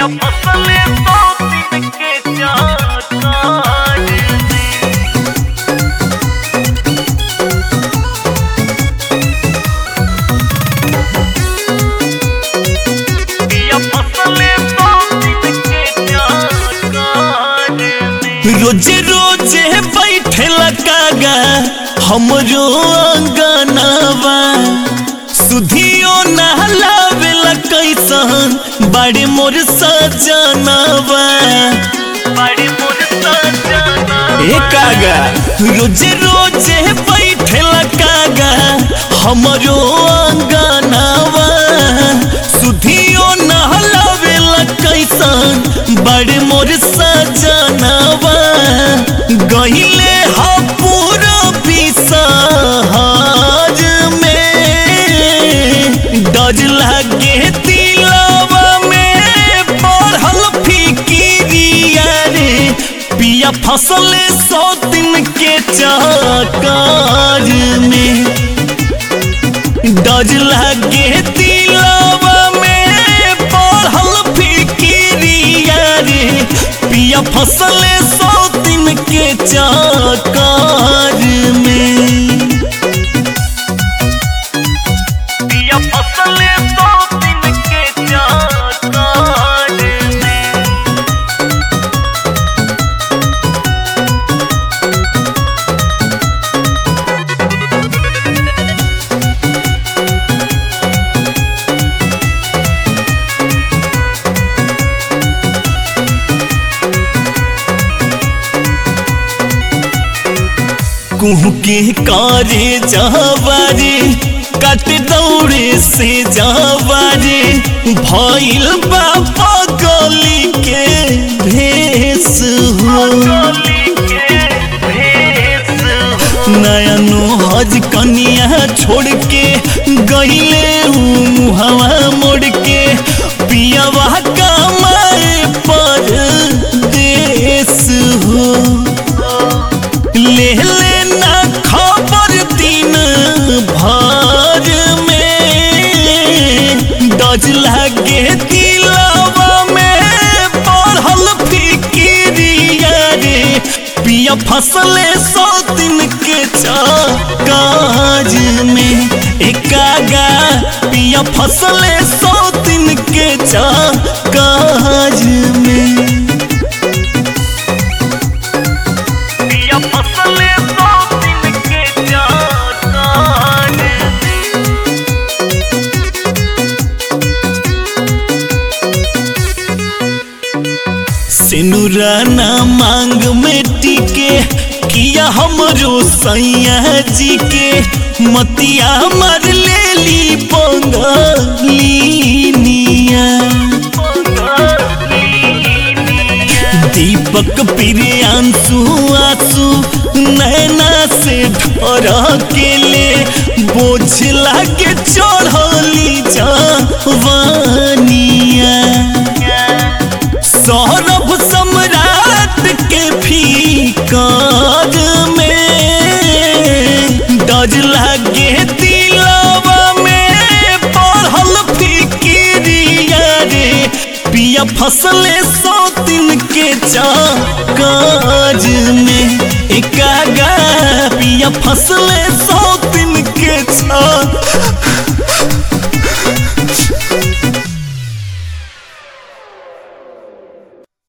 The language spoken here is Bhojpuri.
पिया फसले सौ दिन के चाकार में पिया फसले सौ दिन के चाकार में रोजे रोजे बैठे कागा हमरो अंगनावा सुधियो नहलावेला कैसन बड़े मोर सजनावा बड़ी मोर सजना ए कागा रोजे रोजे बैठे कागा हमरो अंगनावा सुधियो नहलावेला कैसन बड़े मोर सजनावा गहिले हा पूरा बिसहार में डज लागे दिलवा में पढ़ल फिकिरिया रे पिया फसले सौ दिन के चाकार में डज लागे दिलवा में पढ़ल फिकिरिया रे पिया फसले सौ दिन के चाकार में पिया फसले सौ दिन के चाकार में कुहू के कारे जावारे कट दौड़े से जावारे भइल बाबा गली के भेस हो गली के भेस हो नया हज कनिया छोड़ के गईले हवा मोड़ के पियावा कमाए पर देश हो ले लेना खबर दिन भर में डज लागे दिलावा में पढ़ल फिकिरिया रे पिया फसले सौ दिन के काज में एकागा पिया फसले सौ दिन के काज में पिया फसले सौ दिन के चाकार में सिनुराना मांग में टिके किया हमरो सैया जी के मतिया मार लेली पंगलिनिया दीपक प्रियांशु आंसू नैना से ढर के ले बोझ लागे चढ़ली जवानिया सौरभ सम्राट के फीकाज में डज लागे दिलवा में पढ़ल फिकिरिया रे पिया फसले सौ दिन के काज में एकागा पिया फसले सौ